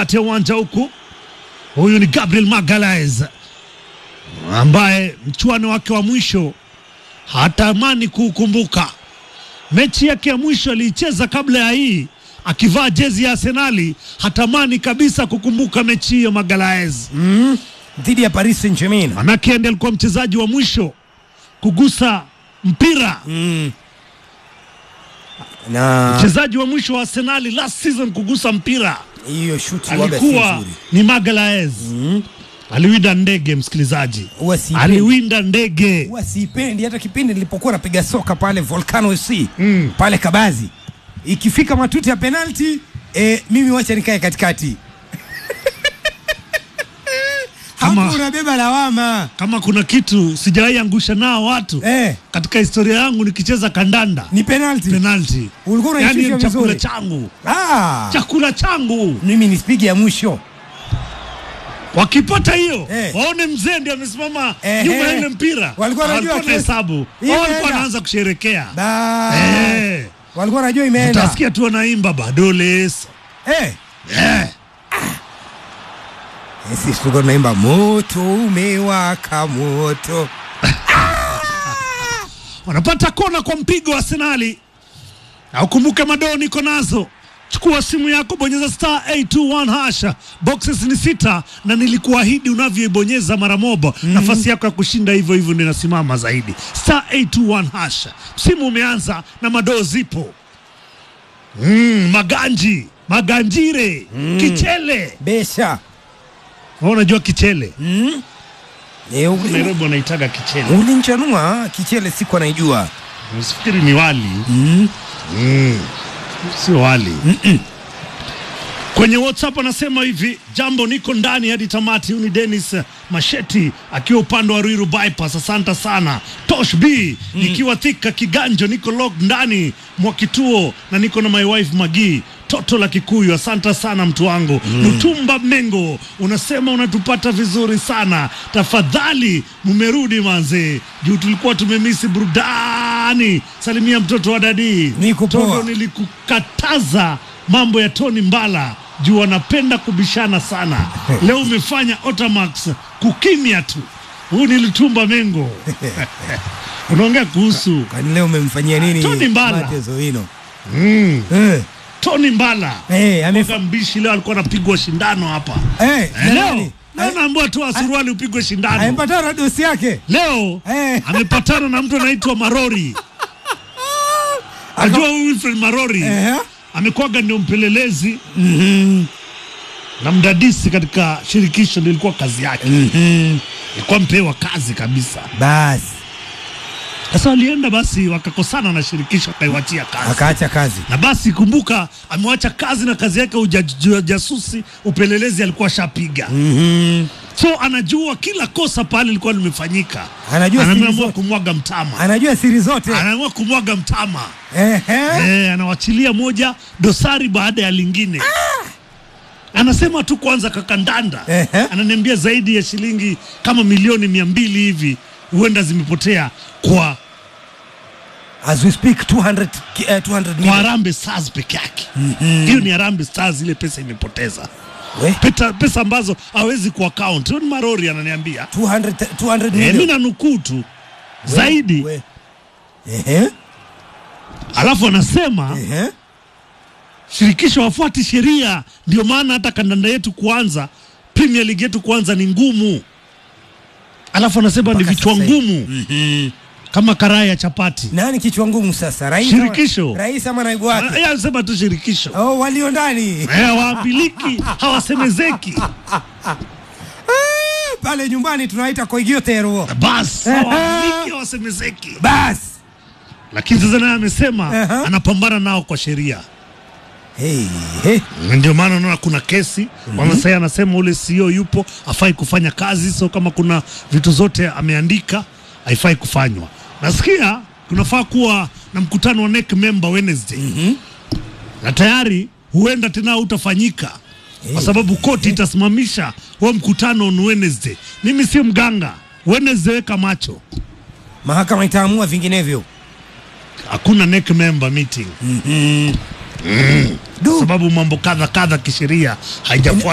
katikati ya uwanja huku. Huyu ni Gabriel Magalhaes ambaye mchuano wake wa mwisho hatamani kuukumbuka. Mechi yake ya mwisho aliicheza kabla ya hii akivaa jezi ya Arsenali, hatamani kabisa kukumbuka mechi hiyo Magalhaes. mm. dhidi ya Paris Saint-Germain Manake ndiye alikuwa mchezaji wa mwisho kugusa mpira, mm. na mchezaji wa mwisho wa Arsenali last season kugusa mpira hiyo shuti waga si alikuwa nzuri. ni Magalhaes. Aliwinda ndege, msikilizaji, Huwa siipendi. aliwinda ndege. Huwa siipendi hata kipindi nilipokuwa napiga soka pale Volcano FC Mm. pale Kabazi, ikifika matuti ya penalti eh, mimi wacha nikae katikati Kama- hapo unabeba lawama Kama kuna kitu sijawahi angusha nao watu eh, katika historia yangu nikicheza kandanda, ni penalti penalti, ulikuwa yani unaishusha ni chakula vizuri changu, ah, chakula changu. mimi ni spigi ya mwisho Wakipata hiyo Eh. waone mzee ndiye amesimama Eh, nyuma ya eh. ile mpira, Walikuwa wanajua Walikuwa na kesi. hesabu, Hii Wao walikuwa imeenda. wanaanza kusherekea Ba- eh. walikuwa wanajua imeenda Utasikia tu wanaimba bado leso eh. eh. Eh, sisi tulikuwa tunaimba moto umewaka moto wanapata kona kwa mpigo wa Arsenali. Na ukumbuke madoo niko nazo. Chukua simu yako, bonyeza star 821 hasha. Boxes ni sita, na nilikuahidi unavyoibonyeza mara moja nafasi yako ya kushinda hivyo hivyo ndio inasimama zaidi. Star 821 hasha. Msimu umeanza na madoo zipo. Mm, maganji, maganjire, kichele. besha Wewe unajua kichele? eh, uli- Nairobi wanaitaga kichele. ulinchanua kichele siku anaijua Usifikiri ni wali. mm. sio wali kwenye whatsapp anasema hivi jambo niko ndani hadi tamati huyu ni denis masheti akiwa upande wa ruiru bypass asante sana tosh b nikiwa thika kiganjo niko log ndani mwa kituo na niko na my wife magii toto la kikuyu asante sana mtu wangu lutumba mengo unasema unatupata vizuri sana tafadhali mumerudi manze juu tulikuwa tumemisi burudani salimia mtoto wa dadii Niko poa. Toto nilikukataza mambo ya Tony Mbala juu wanapenda kubishana sana. Leo umefanya Otamax kukimya tu. Huu nilitumba mengo unaongea kuhusu kwani leo umemfanyia nini Tony Mbala. Mateus Owino mm, eh. Tony Mbala Eh, amef- Mwaka mbishi leo alikuwa anapigwa shindano hapa eh, Eh, na leo nani? leo naambiwa tu suruali upigwe shindano. amepatana na dosi yake Leo Eh. amepatana na mtu anaitwa Marori. Najua huyu Wilfred Marori eh. amekuwaga ndio mpelelezi Mhm. na mdadisi katika shirikisho, ndio ilikuwa kazi yake, Mhm. ilikuwa mpewa kazi kabisa. basi Sasa walienda basi, wakakosana na shirikisho, akaiwachia kazi akaacha kazi na basi, kumbuka amewacha kazi na kazi yake uja- ujasusi, upelelezi alikuwa shapiga Mhm. so anajua kila kosa pale lilikuwa limefanyika, Anajua siri anaamua zote. kumwaga mtama, anajua siri zote anaamua kumwaga mtama Ehe. eh, anawachilia moja dosari baada ya lingine anasema tu kwanza kakandanda Ehe. ananiambia zaidi ya shilingi kama milioni mia mbili hivi huenda zimepotea kwa as we speak 200 ki- eh, 200 kwa million. Harambee Stars peke yake hiyo ni Harambee Stars ile pesa imepoteza We, pesa, pesa ambazo hawezi ku account Huyo ni Marori ananiambia 200 200 eh, mi million. nanukuu tu zaidi We. Ehe. alafu anasema Ehe. shirikisho wafuati sheria, ndio maana hata kandanda yetu kuanza, Premier League yetu kuanza ni ngumu. Alafu anasema ni Mpaka vichwa sasa hivi. ngumu kama karai ya chapati. nani kichwa ngumu sasa rais Shirikisho. ama, rais ama naibu wake Yeye anasema tu shirikisho oh, walio ndani Eh, hawaambiliki, hawasemezeki, Ah, pale nyumbani tunaita koigiotero bas hawaambiliki, hawasemezeki. bas Lakini sasa naye amesema Aha. anapambana nao kwa sheria. hey, hey. ndio maana unaona kuna kesi mm sasa anasema ule CEO yupo afai kufanya kazi, so kama kuna vitu zote ameandika haifai kufanywa. Nasikia kunafaa kuwa na mkutano wa NEC member Wednesday na tayari huenda tena hautafanyika kwa sababu koti itasimamisha huo mkutano on Wednesday. Mimi si mganga, Wednesday weka macho, mahakama itaamua vinginevyo hakuna NEC member meeting Du. sababu mambo kadha kadha kisheria haijafuata